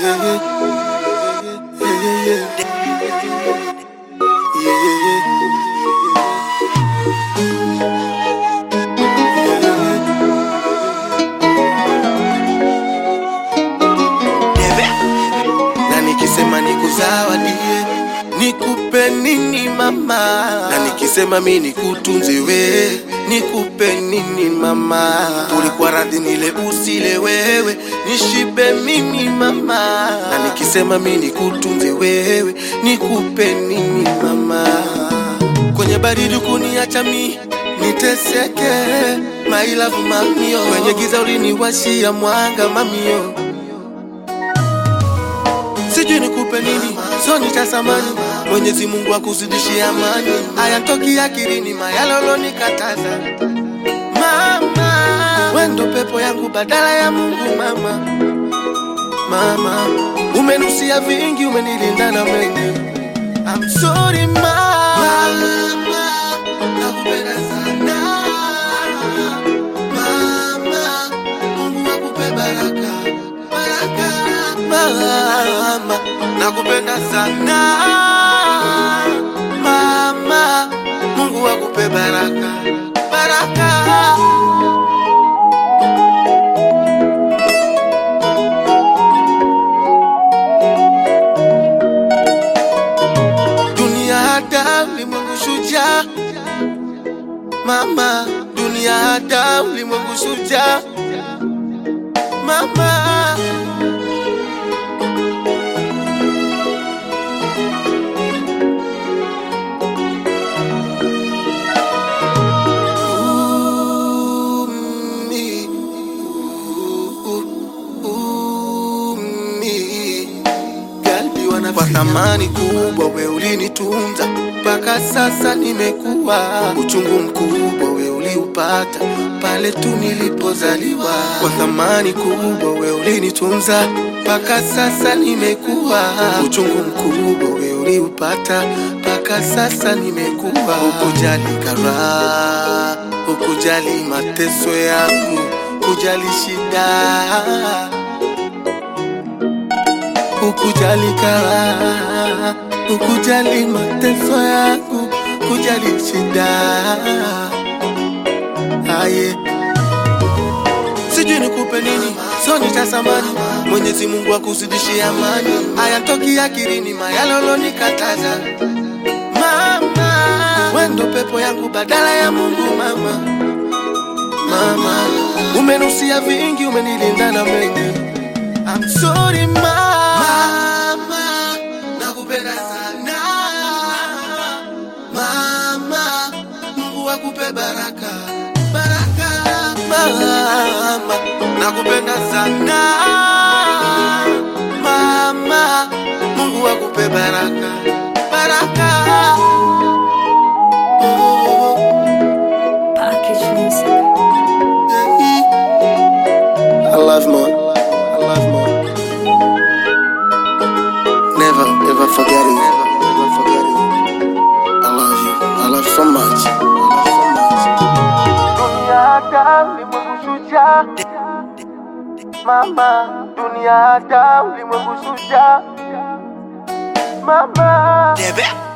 yeah, yeah. Yeah, yeah, yeah. Yeah, yeah, yeah. na nikisema nikuzawadie nikupe nini mama na nikisema mi nikutunze we nikupe nini mama ulikuwa radhi nile usile wewe nishibe mimi mama na nikisema mi nikutunze wewe nikupe nini mama kwenye baridi kuniacha mi niteseke mailavu mamio kwenye giza uliniwashia mwanga mamio sijui nikupe nini soni cha samani mwenyezi mungu akuzidishie amani ayantoki akilini mayalolo nikataza mama wendo pepo yangu badala ya mungu mama mama umenusia vingi umenilinda na mengi I'm sorry mama nakupenda sana mama mungu akupe baraka baraka mama nakupenda sana mama mungu akupe baraka baraka dunia hada ulimwengu shujaa mama dunia hada ulimwengu shujaa mama Umi, u- umi. Galbi wana kwa thamani kubwa, we ulinitunza mpaka sasa nimekuwa. Uchungu mkubwa we uliupata pale tu nilipozaliwa. Kwa thamani kubwa we ulinitunza mpaka sasa nimekuwa. Uchungu mkubwa we uliupata mpaka sasa nimekuwa. Ukujali karaha, ukujali mateso yangu, kujali shida ukujali karaha, ukujali mateso yangu, kujali shida aye sijui nikupe nini soni cha samani mwenyezi mungu akuzidishie amani ayantoki akilini mayalolo nikataza mama wendo pepo yangu badala ya mungu mama mama umenusia vingi umenilinda na mengi I'm sorry mama, nakupenda sana mama, Mungu akupe baraka baraka mama, nakupenda sana mama, Mungu akupe baraka baraka oh, Package music. yeah. I love more. I love more. Never, ever forget it. Never, ever forget it. I love you. I love you so much. I love so much. Mama, dunia hata ulimwengu shujaa. Mama, Debe.